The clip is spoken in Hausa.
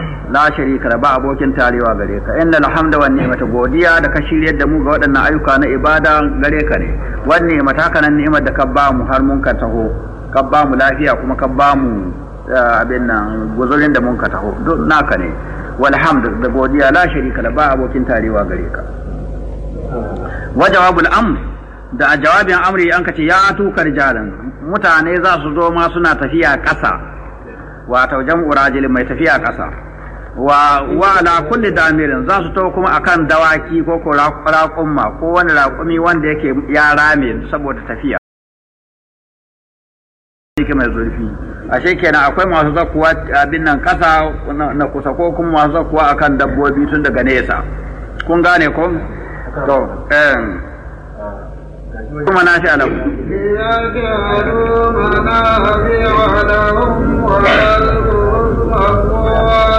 la sharika la ba abokin tarewa gare ka inna alhamda wan ni'mata godiya da ka shiryar da mu ga waɗannan ayyuka na ibada gare ka ne wan ni'mata kana ni'imar da ka ba mu har mun ka taho ka ba mu lafiya kuma ka ba mu abin nan guzurin da mun ka taho duk naka ne walhamd da godiya la sharika la ba abokin tarewa gare ka wa jawabul amr da a jawabin amri an kace ya tuka rijalan mutane za su zo ma suna tafiya ƙasa wato jam'u rajulin mai tafiya ƙasa wa wa ala kulli damirin za su taho kuma akan dawaki ko ko raƙumma ko wani raƙumi wanda yake ya rame saboda tafiya yake mai zurfi ashe kenan akwai masu zakuwa abin nan ƙasa na kusa ko kuma masu zakuwa akan dabbobi tun daga nesa kun gane ko to eh kuma na shi alamu ليجعلوا منافع لهم ويذكروا اسم الله